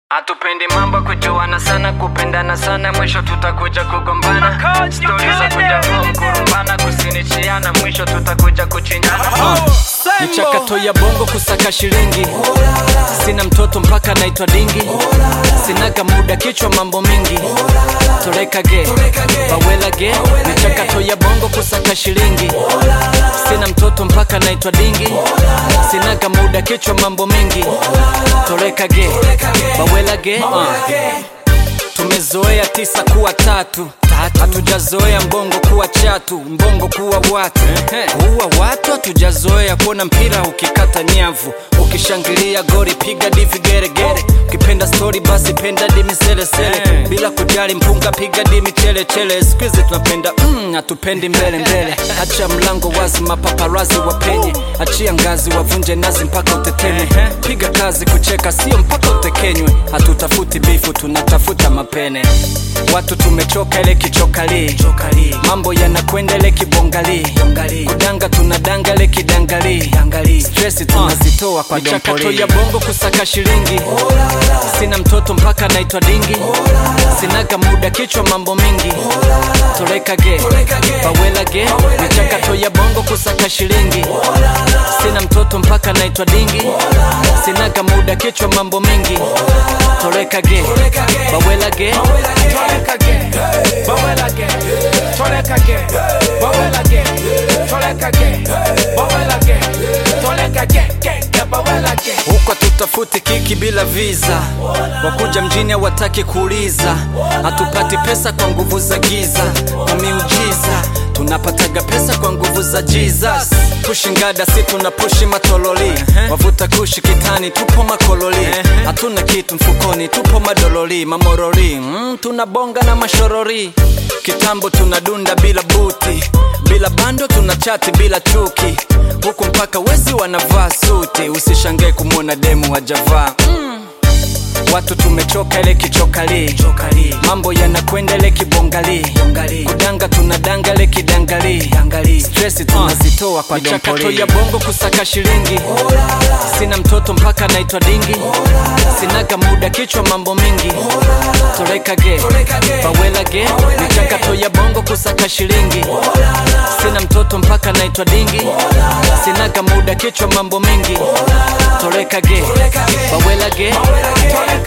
Hatupendi mambo kujuana sana, kupendana sana, mwisho tutakuja kugombana. Stori za kuja home kurumbana, kusinichiana, mwisho tutakuja kuchinjana. Michakato ya bongo kusaka shilingi, sina mtoto mpaka naitwa dingi, sinaga muda kichwa mambo mingi, toreka ge bawela ge. Michakato ya bongo kusaka shilingi, sina mtoto mpaka naitwa dingi, sinaga muda kichwa mambo mingi, toreka ge bawela ge. Uh. Tumezoea tisa kuwa tatu hatujazoea mbongo kuwa chatu, mbongo kuwa watu kuwa watu. Hatujazoea kuona mpira ukikata nyavu, ukishangilia gori piga divi geregere, ukipenda stori basi penda dimi selesele, bila kujali mpunga piga dimi chelechere. Siku hizi tunapenda mm, hatupendi mbele mbele. Acha mlango wazi, mapaparazi wapenye, achia ngazi wavunje nazi mpaka uteteme. Piga kazi kucheka, sio mpaka utekenywe. Hatutafuti bifu, tunatafuta mapene. Watu tumechoka ile kichokali, mambo yanakwenda ile kibongali, kudanga tunadanga ile kidangali, stress tunazitoa kwa michakato ya bongo kusaka shilingi. Sina mtoto mpaka naitwa dingi, sinaga muda kichwa mambo mingi, toreka ge bawela ge. Michakato ya bongo kusaka shilingi, sina mtoto mpaka naitwa dingi, sinaga muda kichwa mambo mingi, toreka ge bawela ge. Toleka again, bubble again, toleka again, bubble again, toleka again, bubble again, toleka again, gang, bubble again. huko tutafuti kiki bila visa, wakuja mjini hawataki kuuliza, hatupati pesa kwa nguvu za giza, kwa miujiza tunapataga pesa kwa nguvu za Jesus. Kushingada si tuna pushi matololi, wavuta kushi kitani, tupo makololi, hatuna kitu mfukoni, tupo madololi, mamorori mm, tunabonga na mashorori, kitambo tunadunda bila buti, bila bando tuna chati bila chuki, huku mpaka wezi wanavaa suti, usishangae kumwona demu wajavaa mm. Watu tumechoka ile kichokali, mambo yanakwenda ile kibongali, kudanga tunadanga ile kidangali, stress tunazitoa kwa michakato ya bongo kusaka shilingi. Sina mtoto mpaka naitwa dingi, sinaga muda kichwa mambo mingi, toreka ge bawela ge. Michakato ya bongo kusaka shilingi, sina mtoto mpaka naitwa dingi, sinaga muda kichwa mambo mingi, toreka ge bawela ge.